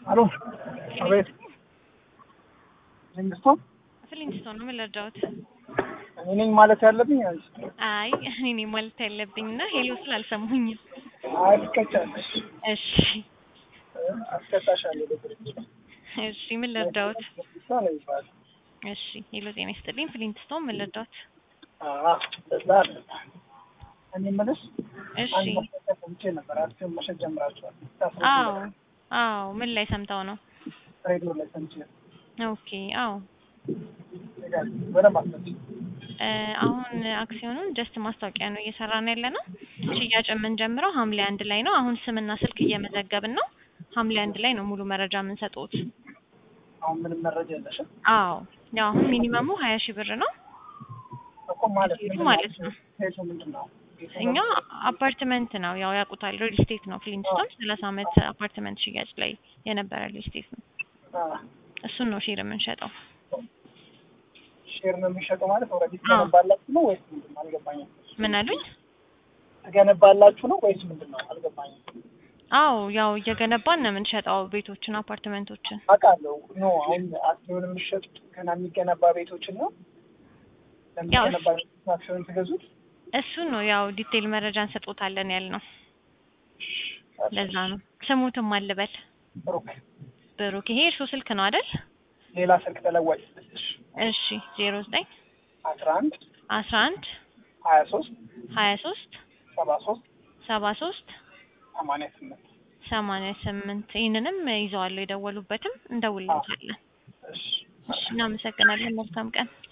አሎ አቤት መንግስቱ ፍሊንስቶን ነው የምንረዳውት። እኔ ነኝ ማለት ያለብኝ አንቺ አይ እኔ ነኝ ማለት ያለብኝ እና ሄሎ ስላልሰሙኝም። አይ ትቀጫለሽ እሺ አስቀጣሻለሁ በድርጅት እሺ ምን ልርዳውት? እሷ ነው የሚባለው እሺ ሄሎ ጤና ይስጥልኝ ፍሊንስቶን ምን ልርዳውት? አዎ በዛ አለ እኔ የምልሽ እሺ አንድ ማስጠንቀቂያ ሰምቼ ነበር አክሲዮን መሸጥ ጀምራችኋል አዎ አዎ ምን ላይ ሰምተው ነው? ሬዲዮ ላይ ሰምቼ ነው ኦኬ አዎ ይላል በደንብ አስመጪ እ አሁን አክሲዮኑን ጀስት ማስታወቂያ ነው እየሰራን ያለ ነው። ሽያጭ የምንጀምረው ሐምሌ አንድ ላይ ነው። አሁን ስምና ስልክ እየመዘገብን ነው። ሐምሌ አንድ ላይ ነው ሙሉ መረጃ የምንሰጡት። አሁን ምንም መረጃ የለሽም አዎ ያው አሁን ሚኒመሙ ሀያ ሺህ ብር ነው። እኮ ማለት ቤቱ ምንድን ማለት ነው። ቤቱ ምንድን ነው ቤቱ እኛ አፓርትመንት ነው ያው ያውቁታል። ሪል ስቴት ነው ፍሊንስቶን ሰላሳ አመት አፓርትመንት ሽያጭ ላይ የነበረ ሪል ስቴት ነው። አ፣ እሱን ነው ሼር የምንሸጠው። ሼር ነው የሚሸጠው ማለት ኦልሬዲ አዎ። ትገነባላችሁ ነው ወይስ ምንድን ነው አልገባኝም ምን አሉኝ? ትገነባላችሁ ነው ወይስ ምንድን ነው አልገባኝም አዎ ያው እየገነባን ነው የምንሸጠው ቤቶችን፣ አፓርትመንቶችን። አውቃለሁ ኖ አሁን አክሲዮን የሚሸጡት ገና የሚገነባ ቤቶችን ነው ያው ለሚገነባ ቤቶች አክሲዮን ትገዙት እሱን ነው ያው ዲቴይል መረጃ እንሰጦታለን ያልነው። ለዛ ነው ስሙትም አልበል ብሩክ ብሩክ። ይሄ እርሱ ስልክ ነው አይደል? ሌላ ስልክ ተለዋጭ ስልሽ እሺ ዜሮ ዘጠኝ አስራ አንድ አስራ አንድ ሀያ ሶስት ሀያ ሶስት ሰባ ሶስት ሰባ ሶስት ሰማንያ ስምንት ሰማንያ ስምንት ይህንንም ይዘዋለሁ የደወሉበትም እንደውልታለን። እሺ እሺ እናመሰግናለን። መልካም ቀን